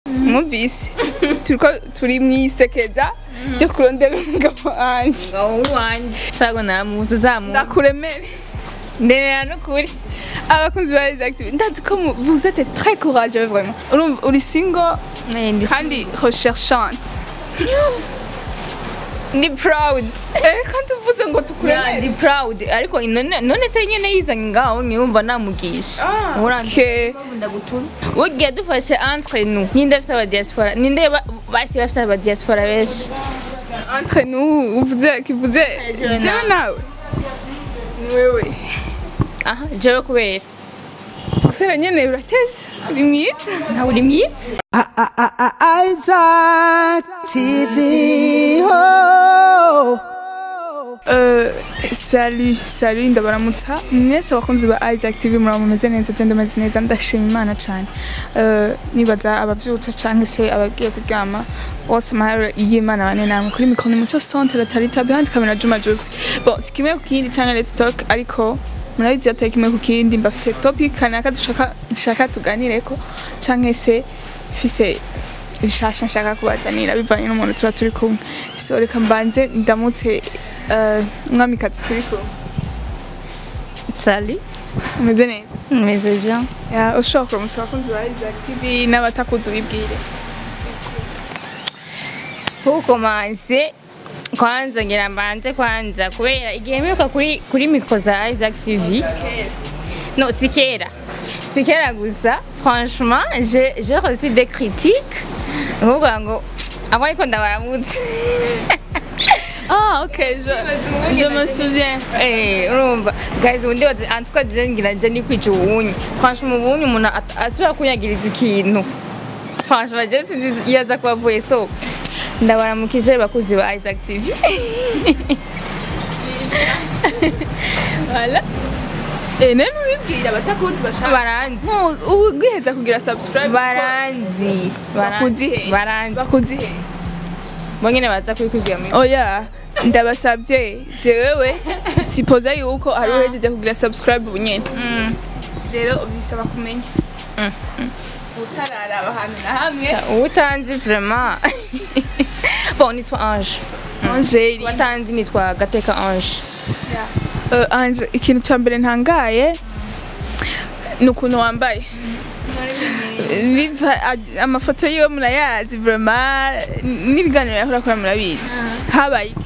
mwumvise turiko turi mwisekeza ryo kurondera umugabo wanje ngaho wanjye shago namuzi uzamuzi ndakuremere nderera n'ukuri abakunzi ba Rise Active ndazi ko mu- vous êtes très courageux vraiment urumva uri single Eh, ndi- kandi recherchante ndi proud eh kandi uvuze ngo Yeah, tukuremere ndi proud ariko none none se nyene yizanye ngaho niyumva namugisha Ah, Uranzi- okay. ugiye dufashe entre nous ninde afise aba diaspora ninde ba- basi bafise aba diaspora benshi entre nous uvuze kivuze Jewe jewe nawe. nawe ni wewe aha jewe kubera kubera nyene urateze uri mwiza ntawe uri mwiza Isaac TV. Oh. Euh, salut salut ndabaramutsa mwese abakunzi ba Isaac TV muraba mumeze neza je ndameze neza ndashima imana cane Euh, nibaza abavyutse canke se abagiye kuryama bose amahoro y'imana bane namwe kuri mikoro ni muco centre tarita behind camera Juma Jux bon si kimwe ku kindi canke let's talk ariko murabizi atari kimwe ku kindi mbafise topic kanaka dushaka nshaka tuganireko canke se fise bishasha nshaka kubazanira bivanye n'umuntu tuba turi kumwe so reka mbanze ndamutse eh, umwamikazi turi kumwe sali umeze neza meze bien Ya, ushobora kuramutsa abakunzi ba Isaac TV n'abatakuzi ubibwire ukomanse kwanza ngira mbanze kwanza kubera igihe mperuka kuri kuri mikro za Isaac TV no si kera si kera gusa franchement j'ai j'ai reçu des critiques nkuvuga ngo abo ariko ndabaramutse ah ok je, je me souviens Eh, urumva guys ubundi bazi en tout cas je ngira je ndi kwica ubunyi franchement ubunyi umuntu at- asubira kunyagiriza ikintu franchement je sinzi iyo aza kuba avuye so ndabaramukije bakuzi ba Isaac TV voilà eh nene ubibwire abatakuzi bashaka baranzi ubu gwiheza kugira subscribe baranzi Bakuzi he? baranzi bakuzi he bonyine baza kubikubwira muri oya ndabasabye jewewe sipoza yuko hari uhejeje kugira subscribe ubu nyene rero bisaba kumenya utararaba ahantu na hamwe utanzi vraiment bon nitwa Ange angeli watanzi nitwa Gateka Ange Uh, Ange ikintu cya mbere ntangaye ni ukuntu wambaye Biva- a- amafoto yiwe murayazi vrema n'ibiganiro yahora akora murabizi habaye iki?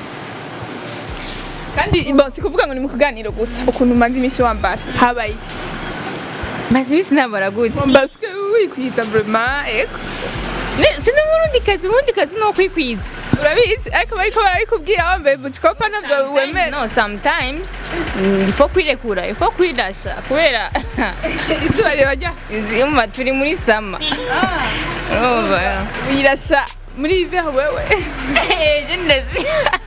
kandi bon si kuvuga ngo ni mu kuganiro gusa ukuntu umaze iminsi wambara habaye iki? maze ibisi nabara gute parce que wikwiza vrema eko sina murundi kazi murundi kazi no kwikwiza urabizi ariko bariko barabikubwira wambaye bucikopa ntabwo wemera no sometimes mm, ifo kwirekura ifo kwirasha kubera izuba riba rya yumva turi muri sama urumva wirasha muri hiver wewe je ndazi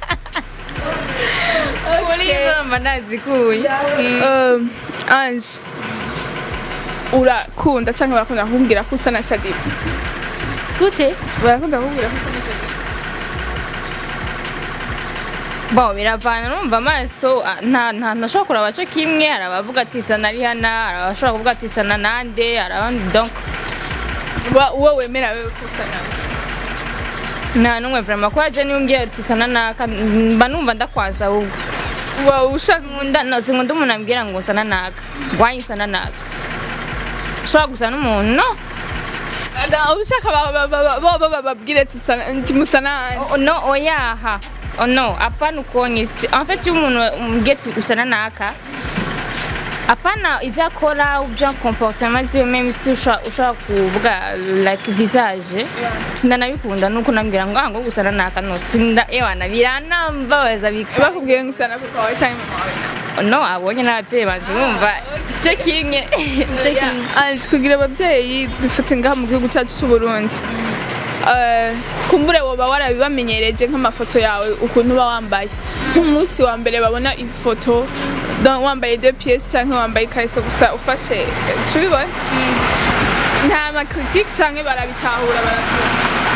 muri mama nazikuye Um, Ange urakunda cyangwa barakunda kukubwira ko usa na Shadiba gute barakunda kukubwira ko usa na Shadiba bon biravana urumva amaso ah, nta nta ntashobora kuraba cyo kimwe hari abavuga ati isa na Rihanna hari abashobora kuvuga ati isa na nande hari abandi donc Wa- uwo wemera wewe ko usa nawe nta n'umwe vraiment ko aje nimbwiye ati isa na naka mba numva ndakwaza ahubwo uba ushaka nkunda no sinkunda umuntu ambwira ngo usa na naka wanyisa na naka ushobora gusa n'umuntu no Ada- ushaka ba- ba- ba- ba- ba- ba- babwire tusa nti musa na Ange Oh, no oyaha oh, no hapana ukonyesi en fait iyo umuntu umbwiye ati usa na naka hapana ibyo akora ibyo comportement ziwe même si ushobora ushobora kuvuga like visage sindanabikunda nuko nambwira ngo ah ngo gusa na naka no sinda ewana biranambabaza bika bakubwiye ngo usa na papa wawe cyangwa mama wawe no abonye n'ababyeyi banje bumva sicyo kimwe sicyo kimwe Ange kugira ababyeyi dufite ngaha mu gihugu cyacu cy'u Burundi Eh, kumbure woba warabibamenyereje nk'amafoto yawe ukuntu uba wambaye nk'umunsi wa mbere babona ifoto donc wambaye deux pièces cyangwa wambaye ikariso gusa ufashe tubibona nta makritique cyangwa barabitahura barabyumva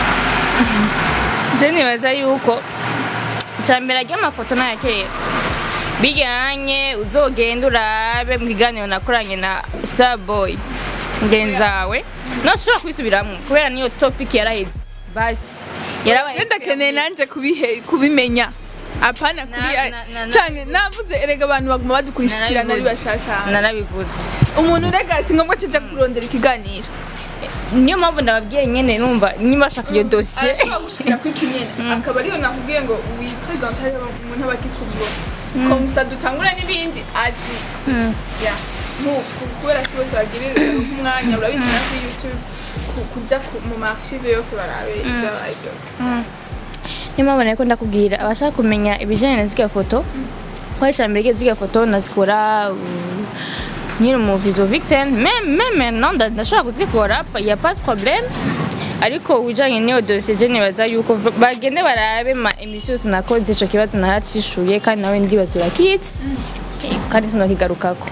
je nibaza yuko icyambere ry'amafoto n'aya kera bijyanye uzogenda urabe mu kiganiro nakoranye na starboy ngenzawe noshobora kubisubiramwo kubera niyo topic yaraheze basi yarabaye ndakeneye nanje kubihe kubimenya apana kuri Na- na- na- na- canke navuze erega abantu baguma badukurikirana ari Narabivuze. bashasha narabivuze umuntu urega si ngombwa kija kurondera ikiganiro niyo mpamvu ndababwiye nyene numva niba bashaka iyo dosiye arashobora gushikira kuri kinyene akaba ariyo nakubwiye ngo wipresente hariho umuntu aba akikubibona komusa dutangura n'ibindi azi Ya. Nku- ku- kubera si bose bagira nk'umwanya urabizi na kuri youtube ku- kuja ku- mu maarchive yose barabe ibyabaye byose niyo mpamvu nariko ndakubwira abashaka kumenya ibijanye na ziriya foto kwa icya mbere ziriya foto ndazikora uh, nkiri mu video vixen meme meme maintenant nda- ndashobora kuzikora pa- y a pas de problème ariko ujanye n'iyo dosiye je nibaza yuko v- bagende barabe ma emission yose nakoze ico kibazo naracishuye kandi nawe ndibaza urakitse kandi sinokigarukako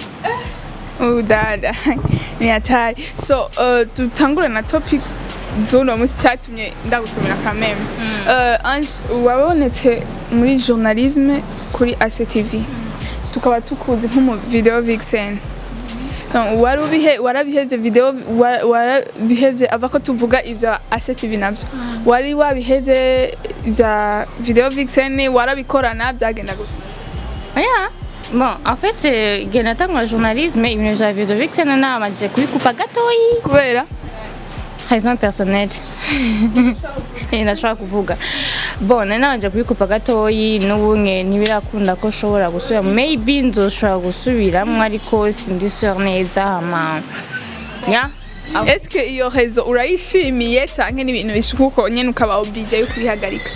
udada ni hatari so uh, dutangure na topics z'uno munsi cyatumye ndagutumira kameme uh, Ange wabonetse muri journalisme kuri ACTV tukaba tukuzi nk'umu video vixen No, wari ubihe warabihevye video wa- warabihevye ava ko tuvuga ivya ACTV navyo wari wabihevye vya video vixen warabikorana byagenda gute Oya. Bon, en fait, euh, igihe natangura journalisme ibintu vya video vixen nabanje kubikupa gatoyi kubera raison personnelle Eh, ndashobora kuvuga bon nari nabanje kubikupa gatoyi n'ubunye ntibirakunda ko nshobora gusubira maybe nzoshobora gusubiramwo ariko sindi sure neza hama ya Eske iyo rezo urayishimiye canke ni ibintu bishuka uko nyene ukaba oblige yo kubihagarika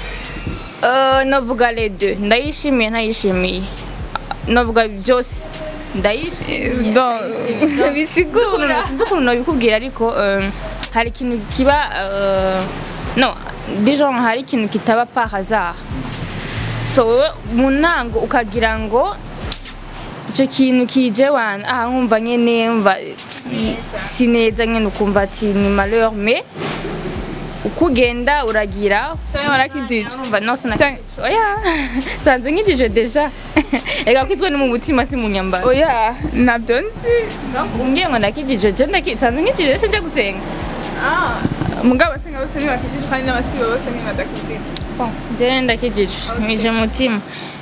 Euh, novuga les deux ndayishimiye ntayishimiye novuga byose ndayishimiye Donc, bisigura sinzi ukuntu nabikubwira ariko euh, hari ikintu kiba euh, no dijon hari ikintu kitaba par hasard so wowe mu ntango ukagira ngo icyo kintu kije wana aha nkumva nyene mva si neza nyene ukumva ati ni malheur mais uko ugenda uragira canke warakijije urumva no Cyangwa- sinakijije oya sanze nkijije deja ega kwitwe ni mu mutima si mu nyambaro oya navyo nzi umbwiye ngo ndakijije je ndaki sanze nkijije ese njya gusenga Ah, mugabo se ngabo se ntibakijije kandi n'abasibe bose ntibadakijije Bon, je ndakijije mwije mutima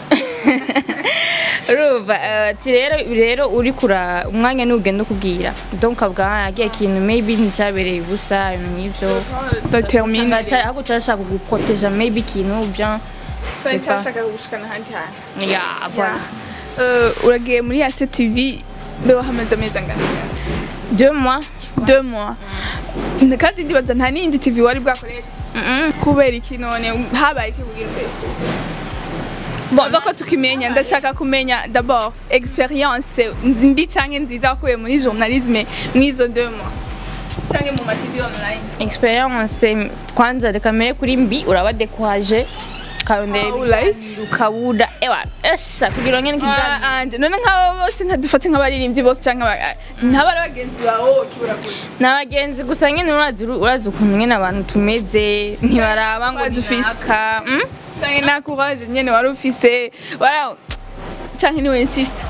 urumva eh, ati rero rero uri kura umwanya n'ugenda ukubwira donc ukavuga yagiye ikintu maybe nticyabereye ubusa ibintu nk'ivyo determine ahubwo cyashaka kuguproteja maybe ikintu ou bien cyane c'est pas cyashaka gushikana ahandi hantu ya voilà Euh, uragiye muri ACTV be wahamaze amezi angana deux mois deux mois kandi ndibaza nta n'iyindi TV wari bwakorere Mm-mm. kubera iki none habaye iki kugira imbere Bon, ko tukimenya ndashaka kumenya d'abord experience mbi canke nziza wakuye muri journalisme mwizo deux mois canke mu ma TV online experience kwanza reka mbere kuri mbi uraba découragé karondera Ah, ulayi? ibiganiro ukabura ewa esha kugira ngo Ah, nk'ikiganiro anje none nk'abo bose nkadufate nk'abaririmbyi bose canke aba- ntabari bagenzi bawe kibura kure ni abagenzi gusa nyine urazi urazi ukuntu nyine abantu tumeze ntibaraba ngo Wazi ufise. naka mm? canke nta courage nyene wari ufise wara canke niwe insista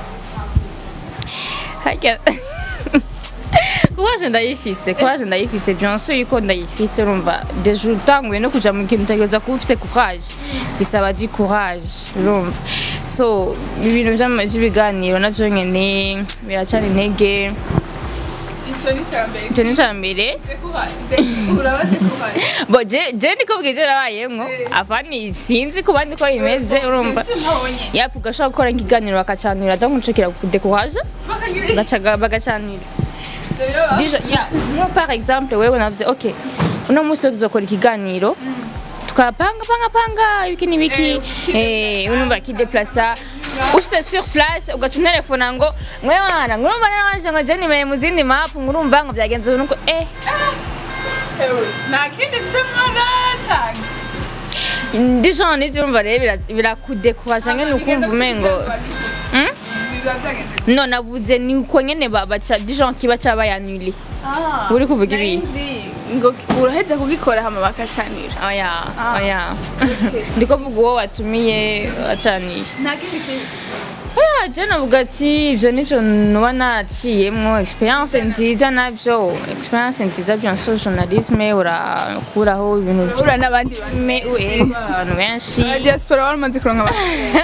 harya kubaje ndayifise kubaje ndayifise bien sûr yuko ndayifise urumva deja utanguye no kuja mu kintu utegereza kuba ufise courage bisaba di courage urumva so ibintu vy'ama- vy'ibiganiro navyo nyene biracana intege ico ni cambere icyo ni ica mbere urabaze courage bo je je ndiko bwije nabayemwo apani sinzi ku bandi ko bimeze urumva Ese ntabonye yapu ugashobora gukora nk'ikiganiro bakacanira donc ncukira kudekuhaje bakagira bacaga bagacanira ivyo biraba Déjà, ya, nko par exemple wewe navuze ok uno munsi wo tuzokora ikiganiro tukapanga panga panga ibiki n'ibiki eh unumva kideplasa ushite sur place ugaca unterefona ngo mwewana ngurumva naraje ngo je nimeye mu zindi map ngurumva ngo byagenze nuko eh Ewe, nta kindi mfise mwana cane déjà nivyo urumva rero bira- birakudekuhaje nyene ukumva umengo Hmm? no navuze ni uko nyene ba- baca déjà kiba cabayanuli Uri kuvuga ibi? ngo uraheza kugikora hama bakacanira oya Ah. oya ndiko vuga uwo watumiye wacaniye nta kindi kintu ya je navuga ati ivyo nivyo nuba naciyemwo experience nziza navyo experience nziza bien sûr journalisme urakuraho ibintu urahura n'abandi bantu Me- we- abantu benshi Aba diaspora wari umaze kuronka abantu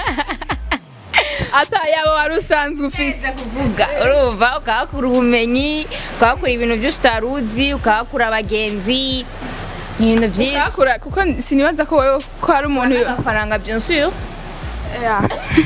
ata yabo wari usanzwe ufise kuvuga urumva ukahakura ubumenyi ukahakura ibintu byinshi utari uzi ukahakura abagenzi ibintu byinshi kakura kuko sinibaza ko wewe ko hari umuntu yo- amafaranga bien sûr Ya.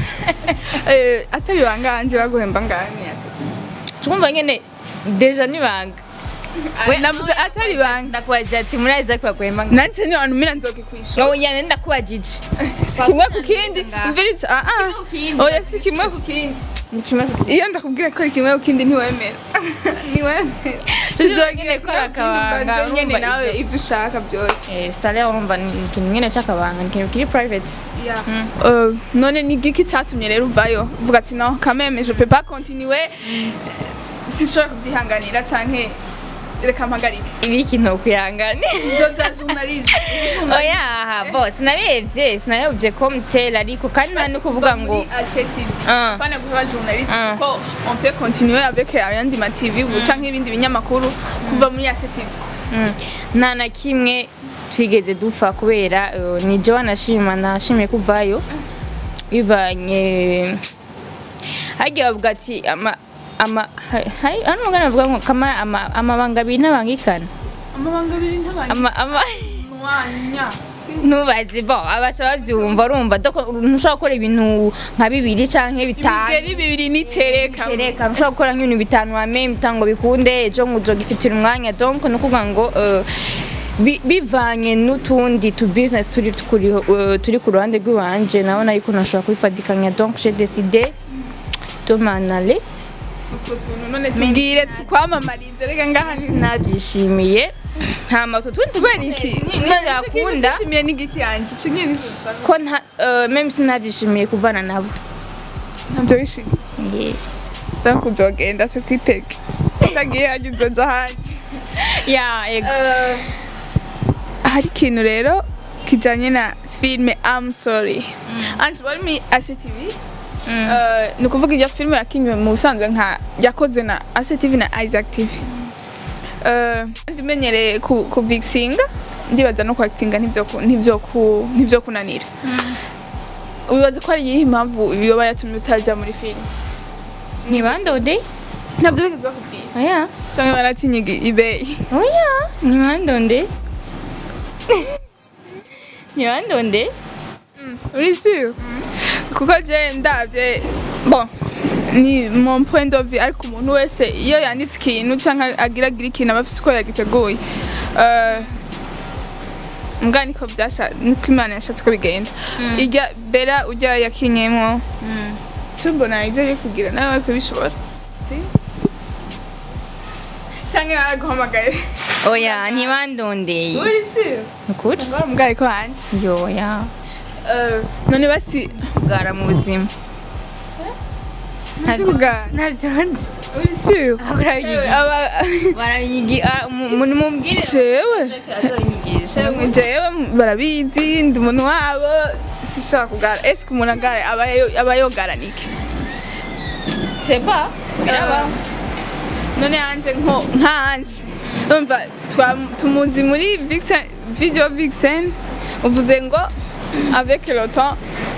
Eh, atari banganje baguhemba ngani yasetse twumva nyene deja nibanga We- navuze atari banga ndakubagira ati muri Isaac baguhemba nga nanje ni abantu mira nzokikwisha wowe nyane ndakubagije si kimwe ku kindi Ngaha. mviritse ah ah ku kindi. oya si kimwe ku kindi ni kimwe iyo ndakubwira ko ari kimwe ku kindi ntiwemera ntiwemera Tuzogire gukora akabanga, banze nyene urumva nawe ivyo. ivyo ushaka byose eh salaire urumva ni ikintu nyene c'akabanga ni ikintu kiri private Euh, none ni igiki cyatumye rero uvayo uvuga ati no kameme je peux pas continuer sishobora kubyihanganira canke reka mpagarike ibi ikintu kwihangana nzoza journaliste oya bo sinarebye sinarebye ko mutera ariko kandi nta no kuvuga ngo Ah. pana kuba journaliste Ah. kuko on peut continuer avec ayandi ma TV ubu canke ibindi binyamakuru kuva muri ACTV Mm. nta na kimwe twigeze dupfa kubera eh, ni jewe nashima nashimiye kuvayo bivanye hagiye bavuga ati ama ama ha- hari hano umugani bavuga ngo kama ama- amabanga abiri ntabangikana amabanga abiri ntabanye ama ama mwanya ntubazi bo abasha bavyumva urumva doko ntushobora gukora ibintu nka bibiri canke bitanu ibigeri bibiri nitereka tereka ntushobora gukora nk'ibintu bitanu wame bitango bikunde ejo ngo uzogifitira umwanya donc ni ukuvuga ngo eh, bi- bivanye n'utundi tu business turi kuri eh, turi ku ruhande rw'iwanje nabona yuko nashobora kubifadikanya donc j'ai décidé de m'en aller utwo tuntu none tubwire tukwamamarize reka ngaha ni sinabyishimiye hama utwo tundi kubera iki ntibyakunda nishimiye n'igiki yanje icyo nyine nicyo dushaka ko nta eh, même sinabyishimiye kuvana nabo ntabyo wishimiye Yeah. donc uzogenda tukwitege utagiye hajya uzoja hanze ya yego hari ikintu rero kijyanye na filime I'm sorry anti bari muri ACTV Eh, ni ukuvuga iyo filime yakinywe mu busanzwe nka yakozwe na ACTV na Isaac TV Eh, kandi umenyereye ku ku vigisinga ndibaza no kwakitinga ntibyo ku- ntibyo ku- ntibyo kunanira wibaza ko ari iyihe impamvu yoba yatumye utajya muri filime ni bandode ntabyo bigeze bakubwira oya cyangwa baratinye igi- ibeyi oya ni bandonde ni bandonde uri sûr kuko je ndabye bon ni mon point de vue ariko umuntu wese iyo yanditse ikintu cyangwa agira agira ikintu aba afise uko yagiteguye Eh, mbwa niko byasha niko imana yashatse ko bigenda irya bera ujya yakinyemo tumbona ibyo yo kugira nawe wari kubishobora Sinzi. cyangwa yaraguhamagaye oya ni bandonde uri sûr ukuri usanga baramubwaye ko hanjye yoya Eh, none basi bwara mu buzima nzi kugana ntabyo nzi uri sûr urabiyigira aba barayigira mumubwire jewe azoyigisha jewe barabizi ndi umuntu wabo sishobora kugara ese umuntu agara aba yo- aba yogaranike seba biraba none yanje nko nkanje umva twa- tumuzi muri vixen video vixen uvuze ngo avec le temps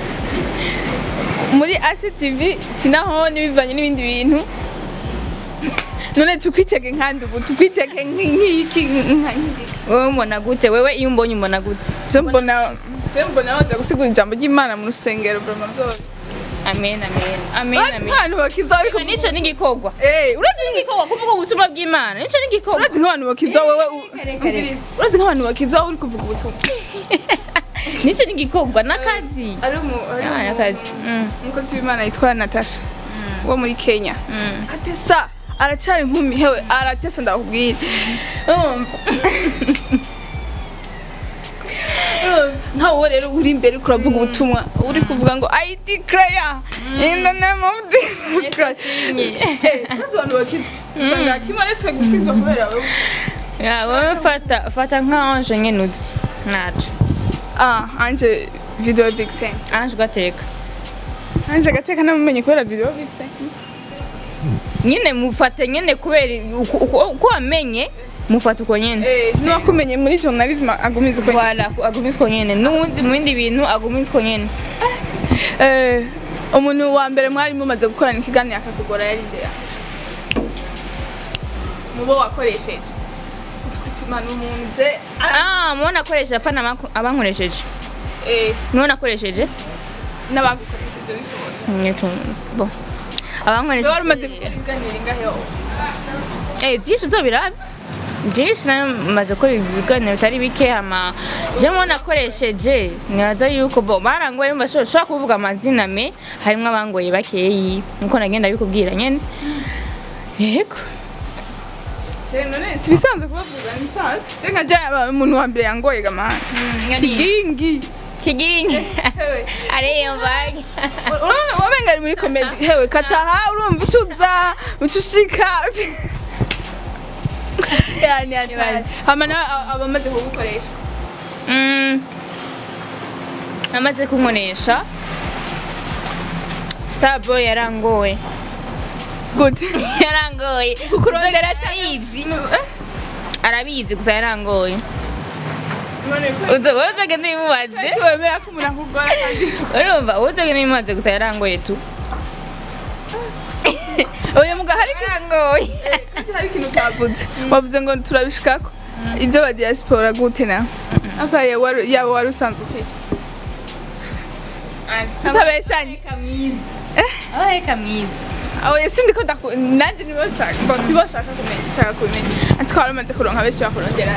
muri ACTV tinaho nibivanye n'ibindi bintu none tukwitege nkandi ubu tukwitege nk'iki nk'iki wowe umbona gute wewe iyo umbonye umbona gute je mbona je mbona waje gusigura ijambo ry'Imana mu rusengero broma byose amen amen amen Urazi amen nk'abantu bakiza ariko nico n'igikorwa Eh, urazi n'igikorwa kuvuga ubutumwa bw'imana nico n'igikorwa urazi nk'abantu bakiza wowe u- Kare, kare. umviriza. urazi nk'abantu bakiza wowe uri kuvuga ubutumwa nico n'igikorwa n'akazi ari umu ari Ah, umu- n'akazi Mm, umukozi w'Imana yitwa Natasha wo muri Kenya mm. atesa aracyari inkumi hewe aratesa ndakubwira urumva Urumva, nkawe wowe rero uri imbere uriko uravuga ubutumwa uri kuvuga ngo I declare in the name of Jesus Christ Eh, urazi abantu bakiza usanga kimanitswe gukizwa kubera wowe Ya, wowe fata fata nka anje nyene uzi naco ah anje video vixen anje ugateka anje agateka namumenye kubera video vixen nyine mufate nyine kubera uko- uko uko wamenye mufate uko nyine eh nuwakumenye muri journalism agumiza uko wala agumiza uko nyine n'uwundi mu bindi bintu agumiza uko nyine eh umuntu wa mbere mwari mumaze gukorana ikiganiro akakugora yari nde mubo wakoresheje ufite ikimano umuntu je ah mubo nakoresheje apana abaku- abankoresheje eh nibo nakoresheje n'abagukoresheje bishoboye Nyine- bo wari umaze abankoresheje gukora ibiganiro ingahe wowe Eh, byinshi uzobirabe byinshi nayo maze gukora ibiganiro bitari bike ama je mu nakoresheje nibaza yuko bo barangoye mba ushobora kuvuga amazina me harimo abangoye bakeyi nkuko nagenda bikubwira nyene yego je none si bisanzwe kubavuga ni bisanzwe je nka je umuntu wa mbere yangoye gamana kigingi kigingi Hewe. ariyo mbage urabona wamenga ari muri komedi hewe kataha urumva ucuza ucushika yani yani hama nawe abamaze kugukoresha Mm. amaze kunkoresha starboy yarangoye gute yarangoye kukurondera arabizi arabizi gusa yarangoye none ko uzogenda bimubaze ariko wemera ko umuntu akugora kandi urumva uzogenda bimubaze gusa yarangoye tu oya muga hari yarangoye hari ikintu kavuze wavuze ngo turabishikako ibyo ba diaspora gute na apa yaba wari usanzwe ufite tutabeshanye kamyiza abaye kamyiza oya sindi ko ndaku nanjye nibo shaka ngo sibo shaka kumenya shaka kumenya ati twari umaze kuronka benshi bakurondera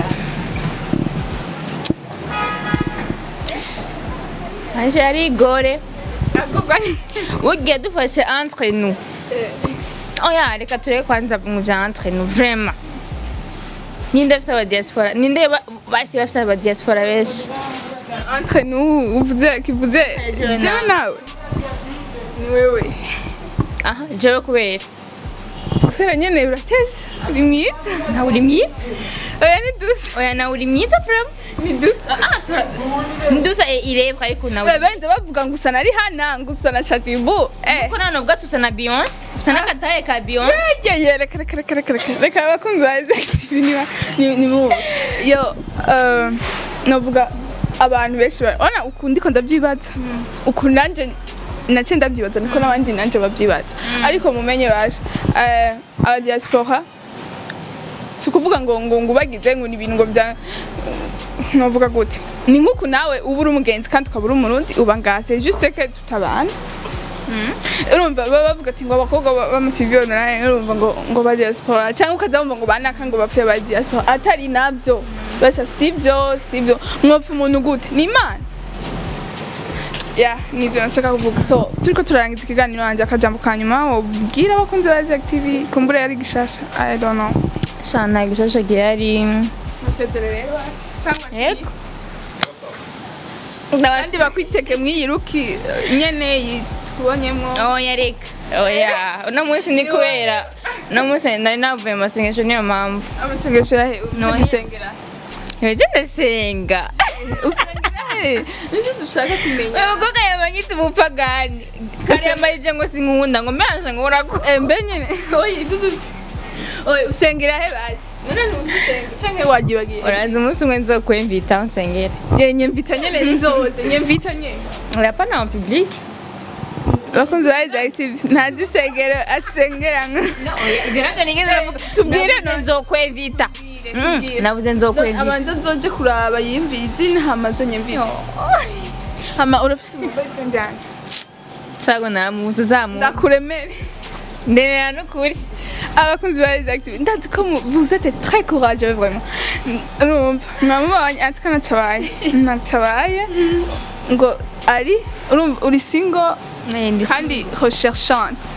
aje ari igore ahubwo ari ugiye dufashe entre nous oya reka turebe kwanza mu bya entre nous vraiment ninde afite aba diaspora ninde ba- basi bafite aba diaspora benshi entre nous uvuze kivuze Jewe jewe nawe. nawe ni wewe aha jewe kubera kubera nyene urateze uri mwiza nawe uri mwiza oya ni dusa oya nawe uri mwiza vraiment ni dusa ah tura ndusa irebwa ariko nawe we benze bavuga ngo usa na rihana ngo usa na shatibu eh ko none ubwo tusa na Beyonce usa n'agataye ka Beyonce yeye reka reka reka reka reka reka abakunzi ba Active niba ni ni mu yo eh, novuga abantu benshi bara- ona ukundi ko ndabyibaza uku nanje nace ndabyibaza niko n'abandi nanje babyibaza ariko mumenye baje eh, aba diaspora si ukuvuga ngo ngo ngo bagize ngo ni ibintu ngo bya novuga gute ni nk'uku nawe uba uri umugenzi kandi ukaba uri umurundi uba ngase juste que tutabana urumva baba bavuga ati ngo abakobwa ba- ba mu TV online urumva ngo ngo ba diaspora cyangwa ukaza wumva ngo banaka ngo bapfe ba diaspora atari nabyo basha sibyo sibyo mwopfa umuntu gute ni imana ya nibyo nashaka kuvuga so turiko turarangiza ikiganiro wanjye akajambo ka nyuma wobwira abakunzi ba Zack TV kumbura yari gishasha i don't know shana gishasha gihari masezerere rero hasi cyangwa yego abandi bakwiteke mw'iyi ruki eh, nyene yitubonyemwo oya reka oya uno munsi ni kubera uno munsi nari navuye mu masengesho niyo mpamvu amasengesho yahe No, uri gusengera ejo ndasenga usengera he nibyo dushaka kumenya uyu mukobwa yabanyitse umupagani kare yambarije ngo sinkunda ngo mbasha ngo urako Eh, mbe nyene oya iduzutse oya usengera he basi none ntugusenga canke wagibagiye uraza umunsi umwe nzokwemvita nsengera ye nyemvita nyene nzoze nyemvita nyene urapa na public bakunzi ba Rise Active ntazi isengero asengera Tubwire no- nzokwemvita navuze nzokwemvita abanza nzoje kuraba yimvira izina hama zo nyemvita hama urafise boyfriend yanje shago namuzi uzamuzi ndakuremere ndenera n'ukuri abakunzi ba Rise Active ndazi ko mu- vous êtes très courageux vraiment urumva namubonye ati ko natabaye natabaye ngo ari urumva uri single Eh, ndi- kandi recherchante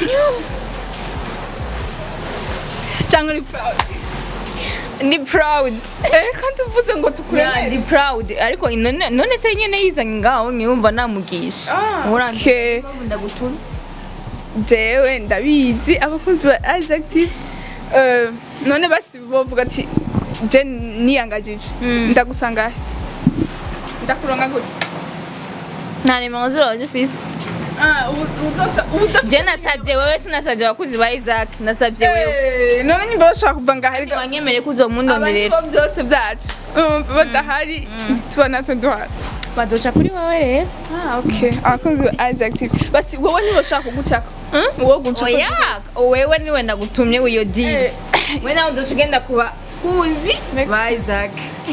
cyangwa uri proud ndi proud eh kandi uvuze ngo Yeah, tukuremere ndi proud ariko none none se nyene yizanye ngaho niyumva namugisha Ah, Uranzi- okay. ndagutuma jewe ndabizi abakunzi ba Rise Active eh, none basi bovuga ati je niyangajije Mm. ndagusanga he? ndakuronka gute nta nimero zibanje ufise Ah, ubu- uzosa ubu udafite je nasabye wewe sinasabye abakuzi ba isaac nasabye wewe Eh, none nyimba bashaka kuva ngaho ariko wanyemere ko uzomundonderera abaribo byose byacu urumva badahari tuba natwe duhari baduca kuri wowe rero Ah, okay. Abakunzi ba Isaac TV. Basi wowe niba ushaka kugucaka. Wowe gucaka. oya wewe niwe nagutumye uyo dili Eh. we nawe uduca ugenda kuba kunzi ba isaac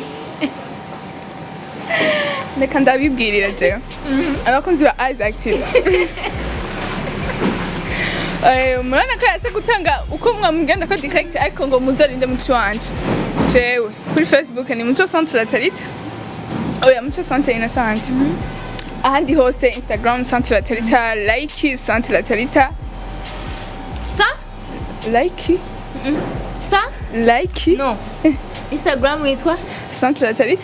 Reka ndabibwirira jewe. Abakunzi ba Isaac TV. Eh, murana ko yase gutanga uko mwamugenda ko direct ariko ngo muzarinde muci wanje. Jewe kuri Facebook ni Muco Centre Latarita. Oya Muco Centre Innocent. Ahandi hose Instagram Centre Latarita, like Centre Latarita, sa like sa like no instagram witwa Centre Latarita.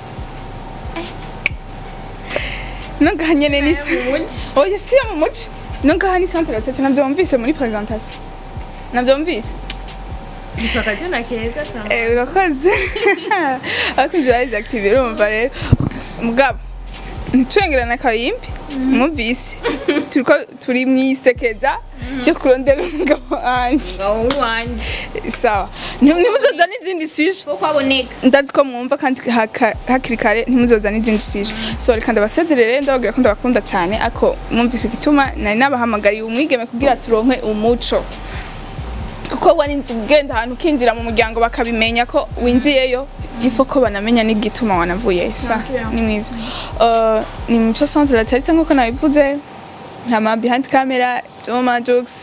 Nonga nyene ni Oya si yo mu muci. Nonga hani Centre Latarita navyo wumvise muri presentation. Navyo wumvise? yitwa kazina keza sana Eh urakoze. Abakunzi ba Isaac TV urumva rero. Mugabo ntitwengerana karimbi mwumvise turiko turi mwisekeza ryo kurondera umugabo wanje ngaho wanje sawa Nti- ntimuzoza n'izindi suje ko kwaboneka ndazi ko mwumva kandi haka- hakiri kare ntimuzoza n'izindi sije so reka ndabasezerere ndababwira ko ndabakunda cyane ako mwumvise igituma nari nabahamagariye umwigeme kugira turonke umuco kuko wari inzu ugenda ahantu ukinjira mu muryango bakabimenya ko winjiyeyo ifo ko banamenya n'igituma wanavuye sa ni mwivyo Uh, ni muco centre la tarita nk'uko nabivuze hama behind camera Joma Jokes